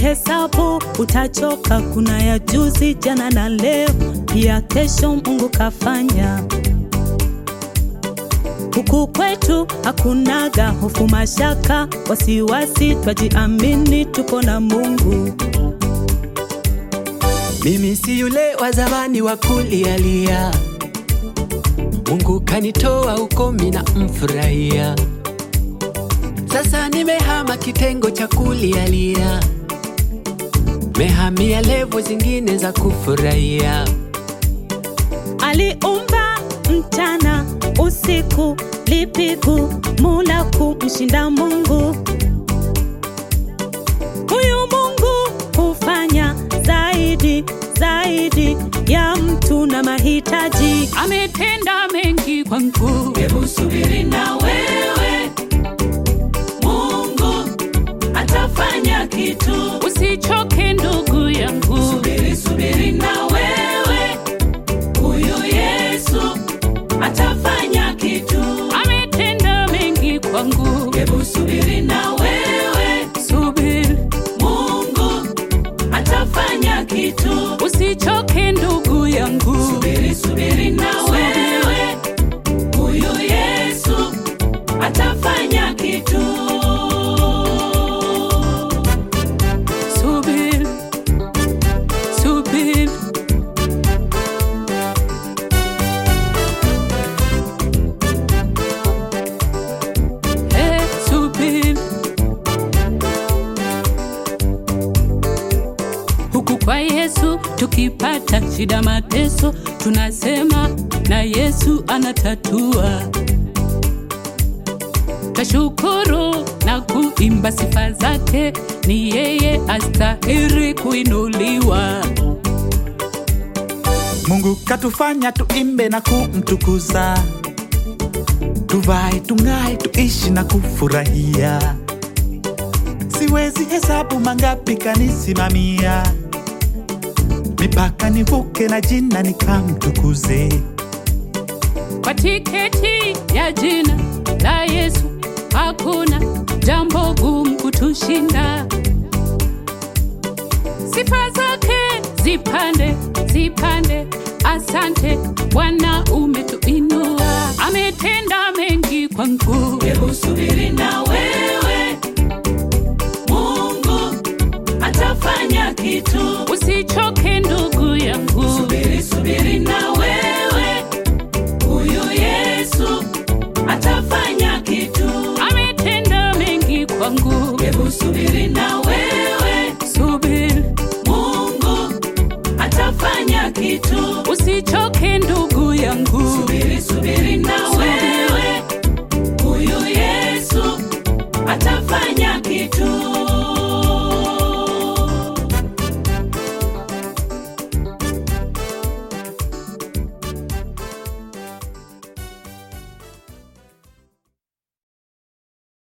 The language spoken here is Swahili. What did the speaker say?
ukihesabu utachoka. Kuna ya juzi, jana na leo, pia kesho Mungu kafanya. Huku kwetu hakunaga hofu, mashaka, wasiwasi, twajiamini tuko na Mungu. Mimi si yule wa zamani wa kulialia, Mungu kanitoa huko, mina mfurahia. Sasa nimehama kitengo cha kulialia, mehamia levo zingine za kufurahia. Aliumba mchana usiku, lipigu mula kumshinda Mungu. Huyu Mungu hufanya zaidi zaidi ya mtu na mahitaji. ametenda mengi kwangu. Hebu subiri na wewe, Mungu atafanya kitu. Usichoke ndugu yangu, Subiri, subiri na wewe, huyu Yesu atafanya kitu. ametenda mengi kwangu. Hebu subiri na wewe, Subiri, Mungu atafanya kitu. usichoke ndugu yangu. Subiri, subiri na wewe, huyu Yesu atafanya kitu. Subiri, subiri, eh, subiri. Huku kwa Yesu tukipata shida, mateso, tunasema na Yesu anatatua. Tashukuru na kuimba sifa zake, ni yeye astahiri kuinuliwa. Mungu katufanya tuimbe na kumtukuza, tuvae, tung'ae, tuishi na kufurahia. Siwezi hesabu mangapi kanisimamia, mipaka nivuke na jina nikamtukuze. Kwa tiketi ya jina la Yesu hakuna jambo gumu kutushinda. Sifa zake zipande zipande, asante Bwana, umetuinua, ametenda mengi kwangu. Hebu subiri na wewe, Mungu atafanya kitu. Usichoke ndugu yangu, Subiri, subiri na wewe, huyu Yesu atafanya kitu. ametenda mengi kwangu. Hebu subiri na wewe, Subiri, Mungu atafanya kitu. usichoke ndugu yangu. Subiri, subiri na